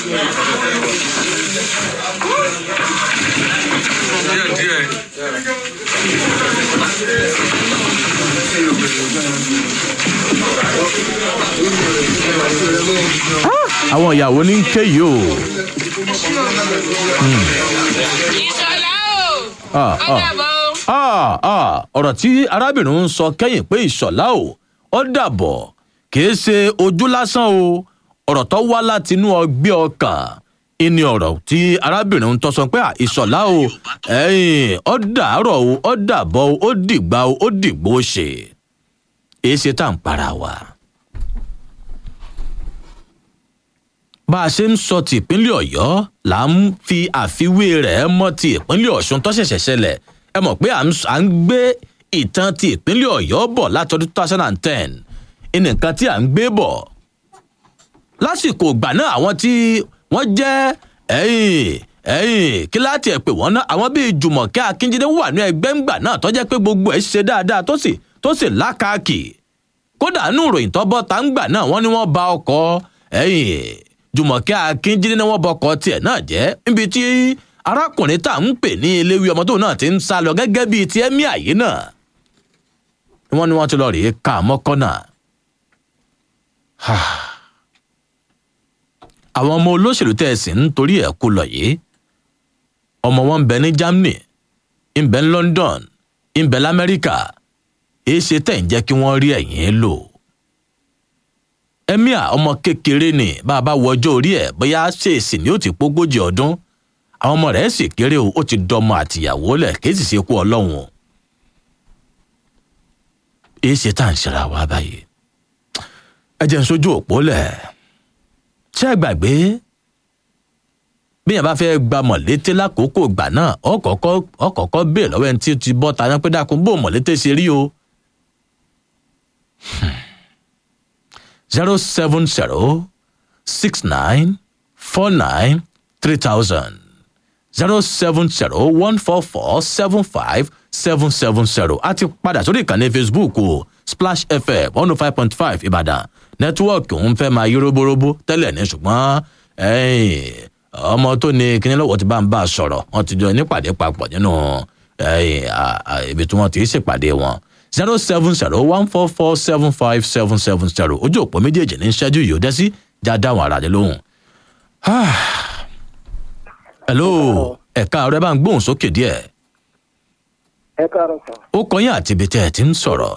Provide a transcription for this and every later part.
díẹ̀ díẹ̀. àwọn ìyàwó ní ké yìí o. ìṣọ̀lá o Ah, ah. ọ̀dàbọ̀ o. Ah, ah, ọ̀rọ̀ tí arábìnrin ń sọ kẹ́yìn pé ìṣọ̀lá o ó dàbọ̀ kìí ṣe ojú lásán o ọ̀rọ̀ tó wá látinú ọgbẹ́ ọkàn ìní ọ̀rọ̀ tí arábìnrin ń tọ́sọ pé ah, ìṣọ̀lá o ẹ̀yìn ó dàárọ̀ o ó dàbọ̀ o ó dìgbà o ó dìgbò ṣe èé ṣe tá à ń para wa. bá a ṣe ń sọ ti ìpínlẹ̀ ọ̀yọ́ là ń fi àfiwé rẹ̀ mọ́ ti ìpínlẹ̀ ọ̀ṣun tó ṣẹ̀ṣẹ̀ ṣẹlẹ̀ ẹ mọ̀ pé à ń s- à ń gbé ìtàn ti ìpínlẹ̀ ọ̀yọ́ bọ̀ látọdún two thousand and ten nǹkan tí à ń gbé bọ̀ lásìkò ìgbà náà àwọn tí wọ́n jẹ́ ẹ̀yìn ẹ̀yìn kí láti ẹ̀ pé wọ́n ná àwọn bíi jùmọ̀kẹ́ akíndíndé wà ní ẹgbẹ́ ńgbà náà tó jẹ́ pé gbogbo ẹ̀ ṣe dáadáa tó sì tó sì lákàkì kódà nínú ìròyìn tó bọ́ tá ń gbà náà wọ́n ní wọ́n ba ọkọ̀ ẹ̀yìn jùmọ̀kẹ́ akíndíndé ni wọ́n bọkọ̀ tiẹ̀ náà jẹ́ níbi tí arákùnrin tá à ń pè ní eléwé ọmọ tóun náà ti ń sá lọ gẹ́gẹ́ bíi ti ẹ́mí àyè náà wọ́n ní wọ́n ti lọ rèé ká mọ́kànnà àwọn ọmọ olóṣèlú tẹ́ ẹ sì ń torí ẹ̀ kú lọ yìí ọmọ wọn ń bẹ ní germany ń bẹ ní london ń bẹ lamẹ́ríkà èé ṣe tẹ̀ ń jẹ́ kí wọ́n rí ẹ̀yìn lò emir ọmọ kékeré ni bá a bá wọ ọjọ́ orí ẹ̀ bóyá ṣèèṣì ni ó ti pógójì ọdún àwọn ọmọ rẹ̀ sì kéré o ó ti dọmọ àtìyàwó lẹ̀ kí sì ṣe kú ọlọ́run o èé ṣe tá à ń ṣera wa báyìí ẹ jẹ́ ń sojú òpó lẹ̀ ṣé ẹ gbàgbé bí yẹn bá fẹ́ gba mọ̀lété lákòókò ìgbà náà ọkọ̀ọ̀kọ́ ọkọ̀ọ̀kọ́ bèè lọ́wọ́ ẹni tí ó ti bọ́ ta yẹn pé dákun bó mọ̀lété ṣe rí o. zero seven zero six nine four nine three thousand zero seven zero one four four seven five seven seven zero a ti padà sórí ìkànnì facebook o splash fm one oh five point five ìbàdàn nẹ́tíwọ́ọ̀kì òun fẹ́ máa yí róbóróbó tẹ́lẹ̀ ní ṣùgbọ́n ẹ̀yìn, ọmọ tó ní kíní lọ́wọ́ ti bá ń bá a sọ̀rọ̀ wọ́n ti jọ nípàdé papọ̀ nínú ẹ̀yìn, à- à- ibi tí wọ́n ti ṣèpàdé wọn zero seven zero one four four seven five seven seven zero ojú òpó méjèèjì ní ṣẹ́jú yìí ó dẹ́ sí já dáhùn ara rẹ lóhùn. hello ẹ̀ka ọ̀rẹ́ bá ń gbóhùn sókè díẹ̀ ẹ káàárọ̀ sàn. ó kọyìn àti ibi tẹ́ ẹ ti ń sọ̀rọ̀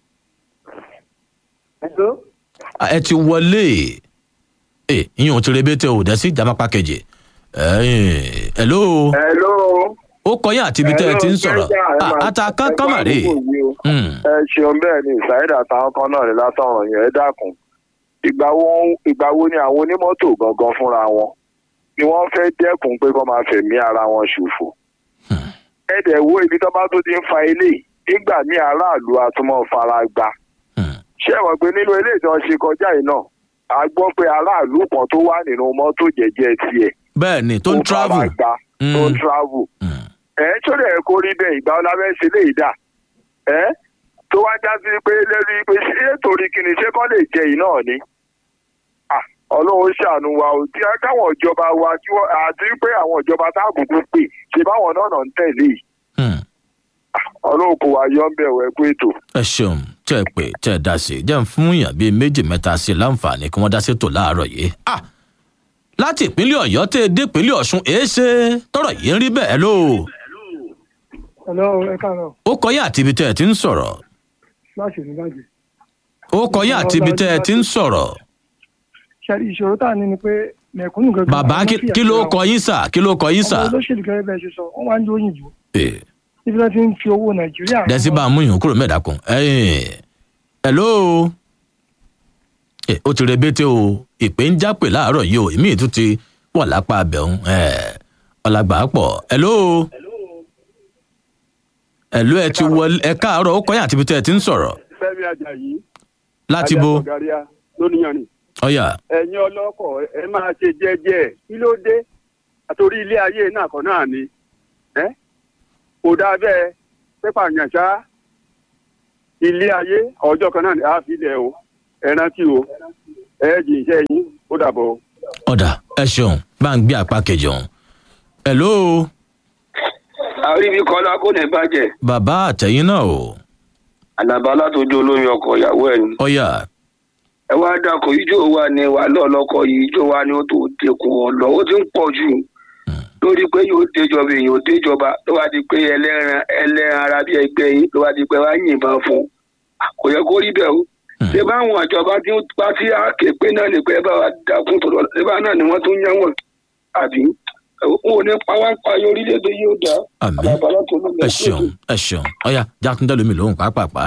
ẹjọ́ Ah, ẹ ti wọlé ẹ ìyẹn ò ti rebete ò dẹ́ sí jamapa kejì ẹ̀yìn hello hello. ó kọyìn àti ibi tẹ́ ẹ ti ń sọ̀rọ̀ Ah, ata kankan mà rè Hmm. ẹ ṣeun bẹ́ẹ̀ ni ìsáyédà táwọn kan náà ní látọ̀rọ̀ yẹn ẹ dákun ìgbà wo ìgbà wo ni àwọn onímọ́tò gangan fúnra wọn ni wọ́n fẹ́ dẹ́kun pé kó máa fẹ̀mí ara wọn ṣòfò. ẹ dẹ̀ wo ibi tó bá tó ti ń fa ilé nígbà míì aráàlú àtúmọ̀ fara gbà. Hmm. ṣé ẹ mọ̀ pé nínú ilé ìtàn ṣe kọjá yìí náà a gbọ́ pé aráàlú kan tó wà nínú mọ́tò jẹ́jẹ́ tiẹ̀ bẹ́ẹ̀ ni tó ń ó fara travel gbà tó ń Hmm. travel Hmm. ẹ tó lè kó rí bẹ́ẹ̀ ìgbà ọ̀la fẹ́ ṣe léyìí dà ẹ tó wá já sí pé lórí pé ṣé torí kí ni ṣé kọ́ lè jẹ yìí náà ni Ah, ọlọ́run ṣàánú wa ò tí káwọn ìjọba wa kí wọ́n àti pé àwọn ìjọba tá àbùkù pè ṣe báwọn náà náà ń tẹ̀lé yìí Hmm. ọlọ́run kò wá yọ ń bẹ̀ wẹ́ pé ètò. ẹ ṣeun tẹ́ ẹ pé tẹ́ ẹ dá sí i jẹ́ ń fún yàn bíi méjì mẹ́ta sí i láǹfààní kí wọ́n dá sí ètò láàárọ̀ yìí. Ah! láti ìpínlẹ̀ ọ̀yọ́ tẹ́ ẹ dé ìpínlẹ̀ ọ̀ṣun èé ṣe tọrọ yìí ń rí bẹ́ẹ̀ ló. Hello, ẹ káàárọ̀. ó kọyìn àti ibi tẹ́ ẹ ti ń sọ̀rọ̀. Láti ní bàjẹ́. ó kọyìn àti ibi tẹ́ ẹ ti ń sọ̀rọ̀. Ṣẹ́rí ìṣòro tá a ní ni pé mẹ̀kúnnù gẹ́gẹ́. bàbá àwọn kí fìyà kí ló jẹra wọn. kọ yín sà kí ló kọ yín sà. Àwọn olóṣèlú gẹ́gẹ́ bẹ́ẹ̀ ṣe sọ, wọ́n máa ń jó òyìnbó. Eh, Níbi tí wọ́n ti ń fi owó Nàìjíríà. dẹ́sí bá a mú yàn kúrò mẹ́ẹ̀dá kan. hello. Eh, ó ti rebete o ìpè ń jápè láàárọ̀ yìí o èmi ì tún ti wọ̀ lápá abẹ́hùn ọ̀làgbà pọ̀ hello. hello ẹ ti wọlé ẹ káàárọ̀ ó kọyìn àti ibi tẹ́ ẹ ti ń sọ̀rọ̀ fẹmi ajayi láti bo ọgaria lóníyàn ni ọ̀yà ẹ̀yin ọlọ́kọ̀ ẹ máa ṣe jẹ́jẹ́ kí ló dé àtòrí ilé ayé náà kan náà ni ẹ kò dáa bẹ́ẹ̀ pépà yàn ṣá ilé ayé ọjọ́ kan náà ni a fi lẹ̀ o ẹ rántí o ẹ jì iṣẹ́ yín ó dàbọ̀ o. ọ̀dà ẹ ẹ ṣeun bá ń gbé apá kejì ọ̀hún. hello àríbi kọlá kò ní bàjẹ́ bàbá àtẹ̀yìn náà o àlàbà látọjú olómi ọkọ ìyàwó ẹ̀ ni. ọ̀yà ẹ wá dákọ̀ ijó wa ni wà lọ́ọ̀lọ́kọ̀ yìí ijó wa ni ó tó dẹkùn ọ̀lọ́ ó ti ń pọ̀ jù lórí pé yóò déjọba èèyàn ò déjọba ló wá di pé ẹlẹ́ran ẹlẹ́ran ara bí ẹgbẹ́ yín ló wá di pé wá yìnbọn fún un kò yẹ kó rí bẹ́ẹ̀ o ṣé báwọn àjọba tí wọ́n bá tí a ké pé náà ni pé ẹ bá wa dákun tó lọ ṣé bá náà ni wọ́n tún yẹn wọ̀n àbí wọn ò ní pa wá ń pa ayé orílẹ̀-èdè yóò dá àmì àlàbà látọjú olómi ẹ ọkọ ṣeun ẹ ṣeun ọ̀yà jákúndé lómi lòun pàápàá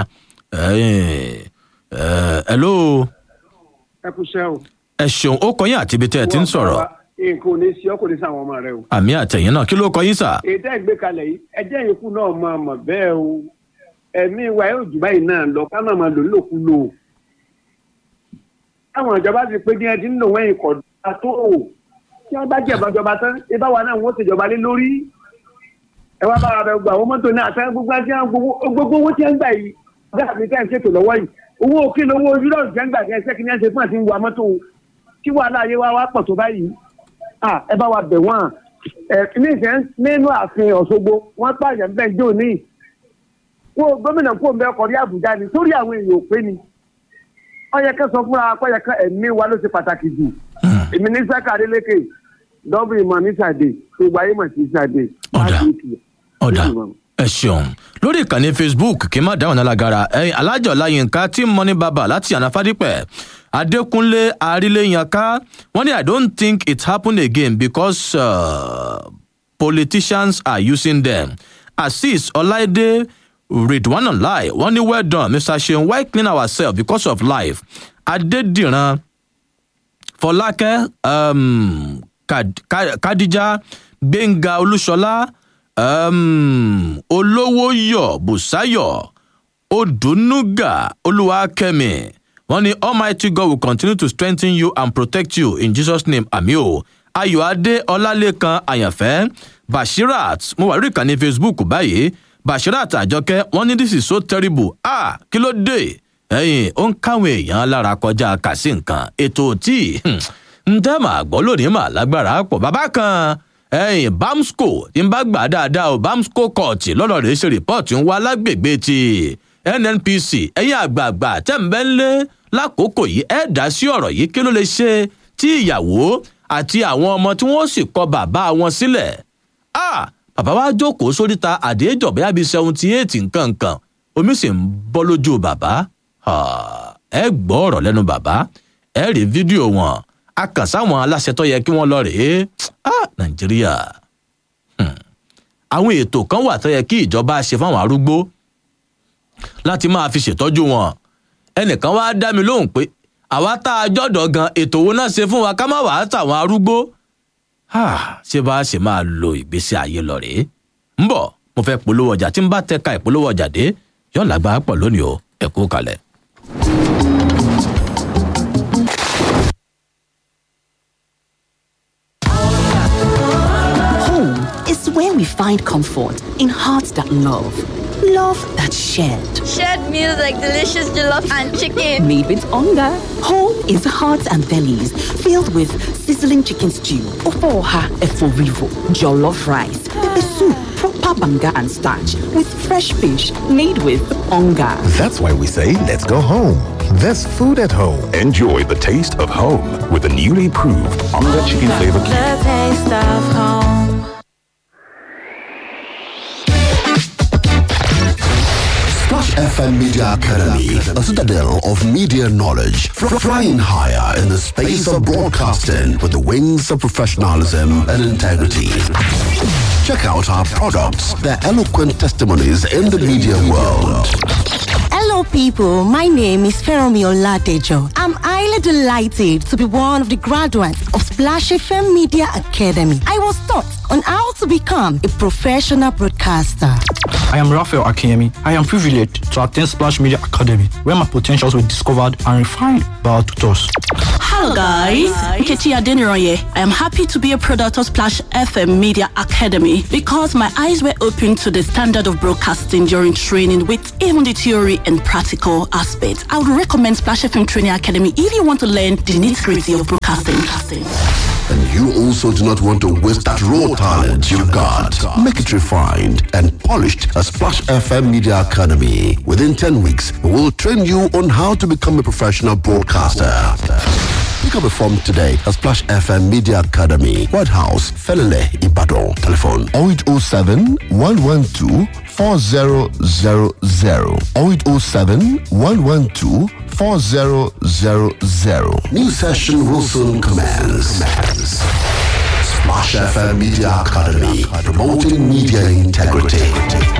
hello ẹ kú iṣẹ́ o. ẹ ṣeun ó kọyìn àti ibi tẹ́ ẹ ti ń sọ̀rọ̀ nǹkan ò ní sí ọ kò ní sí àwọn ọmọ rẹ o. àmì àtẹ̀yìn náà kí ló kọyìn sà. ètò ẹgbẹ́ kalẹ̀ yìí ẹjẹ́ ìyókù náà máa mọ̀ bẹ́ẹ̀ o ẹ̀mí wa yóò jù báyìí náà lọ ká máa máa lò nílòkulò. táwọn ìjọba ti pé díẹ̀ tí ń lò wẹ́yìn kọ̀ dá tó o tí wọ́n bá jẹ̀bọ̀ ìjọba tán ibà wa náà wọ́n ti jọba lé lórí. ẹ wá bá wa bẹ gbọ́ àwọn mọ́tò náà àtàwọn gbogbo àti àwọn gbogbo gbogbo owó tí wọ́n gbà yìí ọ̀gá mi ká ń ṣètò lọ́wọ́ yìí owó òkè lówó yúrọ̀ọ̀sì tí wọ́n gbà kí ẹ ṣẹ́kí ní ẹ ṣe fún àti ń wa mọ́tò tí wàhálà ayé wa wá pọ̀ tó báyìí ah ẹ bá wa bẹ̀ wọ́n ẹ ní ìfẹ́ nínú ààfin ọ̀ṣogbo wọ́n pààyàn bẹ́ẹ̀ jò ní wọn gómìnà kó ń bẹ ọkọ̀ rí àbújá ni sórí àwọn èèyàn ò pé ni ọyẹ kan sọ fúnra akọyẹ kan ẹ̀mí wa ló ṣe pàtàkì jù èmi ní sáka adélékè dọ́bù ìmọ̀ ní sàdé gbogbo ayé mọ̀ sí sàdé. Ọ̀dà. ọ̀dà ẹ ṣeun lórí ìkànnì facebook kí n má dáhùn alágara ẹyin alájọ láyínká tí mo ní bàbá láti ànáfádípẹ adékúnlé aríléyànká wọn ní i don't think it happen again because uh, politicians are using them azeez ọláìdé ridwanulai wọn ní well done mr seun why clean ourselves because of life adédìran fọlákẹ́ um, Kad- Ka- kadija gbẹ̀ngà olúṣọlá um, olówóyọ̀ bùsáyọ̀ odùnúgà olúwakẹ́mi wọ́n ní almighty god will continue to strengthen you and protect you in jesus name àmì o ayọ̀adé ọlálẹ́kan àyànfẹ́ bashirat mo wà lórí ìkànnì facebook báyìí bashirat àjọkẹ́ wọ́n ní this is so terrible ah kí ló dé ẹ̀yìn ó ń káwọn èèyàn lára kọjá kàsí nǹkan ètò tí ń tẹ́ màá gbọ́ lónìí mà lágbára pọ̀ bàbá kan ẹ̀yìn bamsco tí ń bá gbà dáadáa o bamsco court lọ́dọ̀ rẹ̀ ṣe rìpọ́ọ̀tì ń wá lágbègbè ti nnpc ẹ̀yìn àgbààgbà tẹ̀m̀bẹ́lẹ́ lákòókò yìí ẹ̀ dá sí ọ̀rọ̀ yìí kí ló lè ṣe tí ìyàwó àti àwọn ọmọ tí wọ́n sì kọ bàbá wọn sílẹ̀ ah bàbá wa jókòó sóríta àdéjọ bẹ́ẹ̀ bíi seventy eight nǹkan nǹkan omi sì ń bọ́ lójú bàbá Ah, ẹ gbọ́ ọ̀rọ̀ lẹ́nu bàbá ẹ rí fídíò wọn a kàn sáwọn aláṣẹ tó yẹ kí wọ́n lọ rèé ah nàìjíríà Hmm. àwọn ètò kan wà tó yẹ kí ìjọba ṣe fáwọn arúgbó láti máa fi ṣètọ́jú wọn ẹnìkan wá dá mi lóhùn pé àwa tá a jọ́dọ̀ gan ètò wo náà ṣe fún wa ká má wàá tàwọn arúgbó Ah, ṣé bá a ṣe máa lo ìgbésí ayé lọ rèé ń bọ̀ mo fẹ́ polówó ọjà tí ń bá tẹ́ka ìpolówó ọjà dé yóò lágbára pọ̀ lónìí o ẹ kú kalẹ̀. Home is where we find comfort in hearts that love, love that shared. Shared meals like delicious jollof and chicken. Made with hunger. Home is hearts and bellies filled with sizzling chicken stew, ofoha eforivo, jollof rice, pepper soup, proper banga and starch with fresh fish made with hunger. That's why we say, let's go home. There's food at home. Enjoy the taste of home with the newly proved Onga Chicken Flavor Cube. The taste of home. Splash FM Media Academy, a citadel of media knowledge, fr- flying higher in the space of broadcasting with the wings of professionalism and integrity. Check out our products, their eloquent testimonies in the media world. Hello, people. My name is Feromi Oladejo. I'm highly delighted to be one of the graduates of Splash FM Media Academy. I was taught on how to become a professional broadcaster. I am Raphael Akemi. I am privileged to attend Splash Media Academy, where my potentials were discovered and refined by our tutors. Hello guys, Nkechi Adeniroye. I am happy to be a product of Splash FM Media Academy because my eyes were opened to the standard of broadcasting during training with even the theory and practical aspects. I would recommend Splash FM Training Academy if you want to learn the nitty-gritty of broadcasting. And you also do not want to waste that raw talent you've got. Make it refined and polished at Splash FM Media Academy. Within 10 weeks, we will train you on how to become a professional broadcaster. Pick up a form today at Splash FM Media Academy, White House, Felele, Ibadan. Telephone 0807 112 4000 0807 112 4000 New session will soon commence. Splash FM Media Academy, promoting media integrity.